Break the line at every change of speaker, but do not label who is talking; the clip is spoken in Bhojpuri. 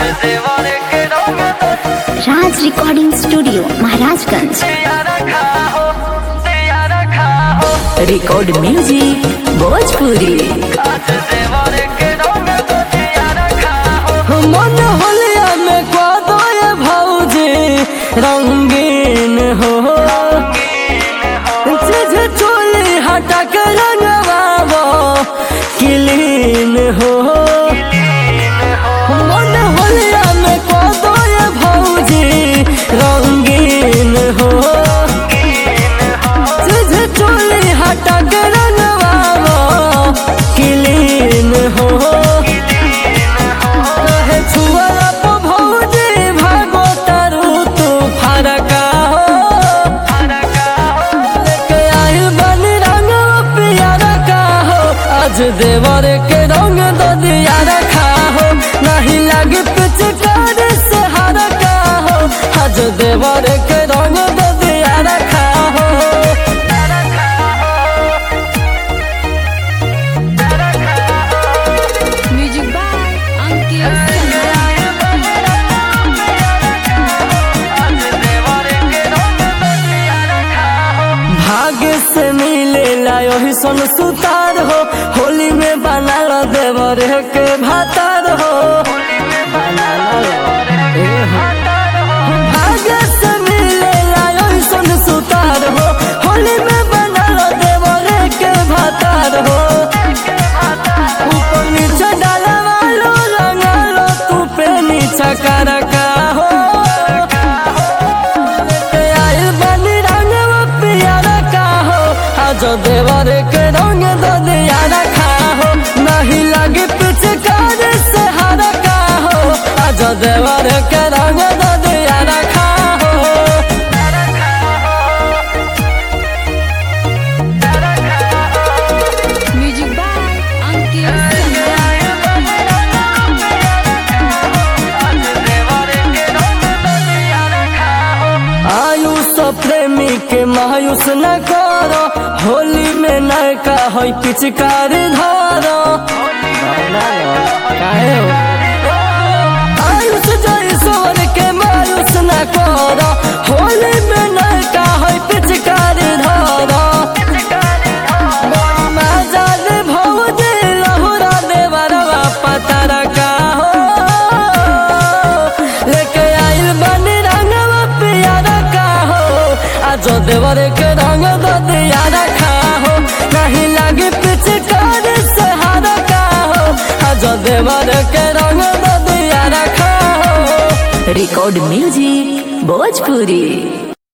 राज recording studio Maharajganj
record music Bhojpuri
मन होलिया में कदो ये भौजी रंगीन हो चीज चोली हटा के रंगवाबो क्लीन हो मन होलिया में कदो ये भौजी रंगीन हो चीज चोली हटा के रंगवाबो क्लीन हो रहे छुअला तो भौजी भागो तारू तू फरका हो लेके आइल बनी रंग पियारा का हो आज देवर के रंग दो दिया रखा हो नहीं लगी पिचकार से हर का हो आज देवर के रंग दो दिया रखा हो
म्यूजिक बाय अंकित
भाग्य से मिले लायो सन सुतार हो होली में बना लो देवर के भातार हो भाग्य से मिले लायो सन सुतार हो होली में बना लो देवर के भातार हो ऊपर नीचे डाला वालो रंगा लो तू पे नीचा कर का हो के आइल बनी रंग पियारा का हो आज देवर के रंग दो दिया रखा हो नहीं लगे पिचकार से हर का हो आज देवर के रंग दो दिया रखा हो
म्यूजिक बाय अंकित
आयुष प्रेमी के मायूस न करो होली में नयका हो पिचकार धारो काहे हो आयुष जैसोर के मायूस न करो होली में नयका हो पिचकार धारो मजाल भौजी लहुरा देवरवा पतर का हो लेके आइल बनी रंगवा पियारा का हो आज देवर के रंग दो दिया रखा हो नहीं लगी पिचकार से हार का हो आज देवर के रंग दो दिया रखा हो
रिकॉर्ड म्यूजिक भोजपुरी